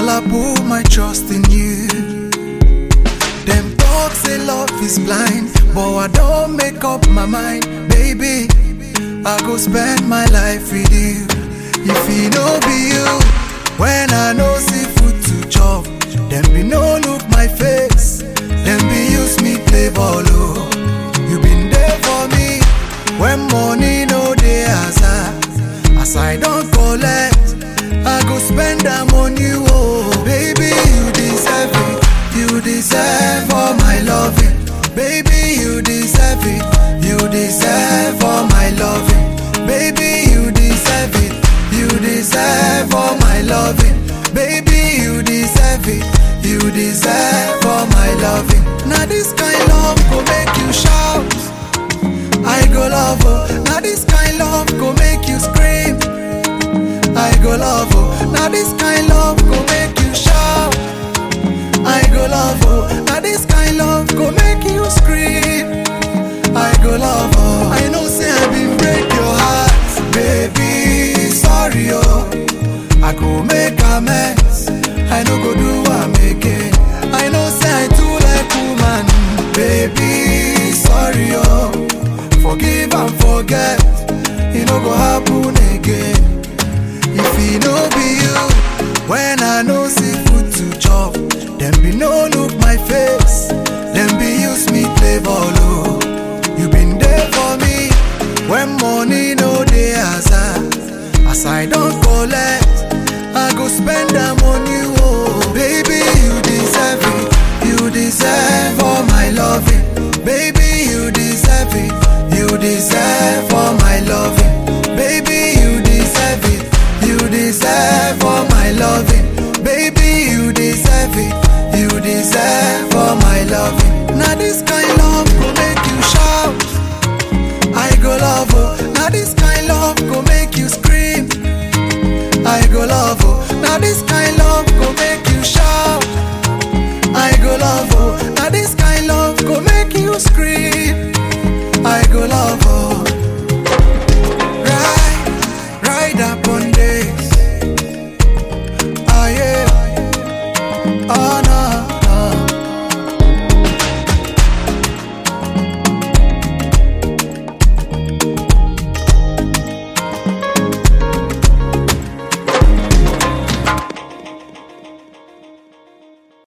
Girl, I put my trust in you. Them talk say love is blind, but I don't make up my mind, baby. I go spend my life with you. If it no be you, when I no see food to chop, them be no look my face, them be use me play ball. Oh. You been there for me when money no dey as I, as I don't collect, I go spend them on you. Oh, baby, you deserve it, you deserve all my loving, baby, you deserve it, you deserve all my loving, baby, you deserve it, you deserve all my loving, baby, you deserve it, you deserve all my loving. Now this kind love go make you shout. I go love oh, now this kind love go make you scream. I go love oh, now this kind love go make you shout. I go love oh, now this kind love go make you scream. I go love oh, I know say I been break your heart, baby. Sorry oh, I go make amends. I no go do am again. I know say I too like woman, baby. Sorry oh, forgive and forget. It no go happen again. If it no be you, when I no see food to chop, them be no look my face, them be use me play ball. Oh. You been there for me when money no dey as I, as I don't collect, I go spend them on you. Oh, baby, you deserve it, you deserve all my loving.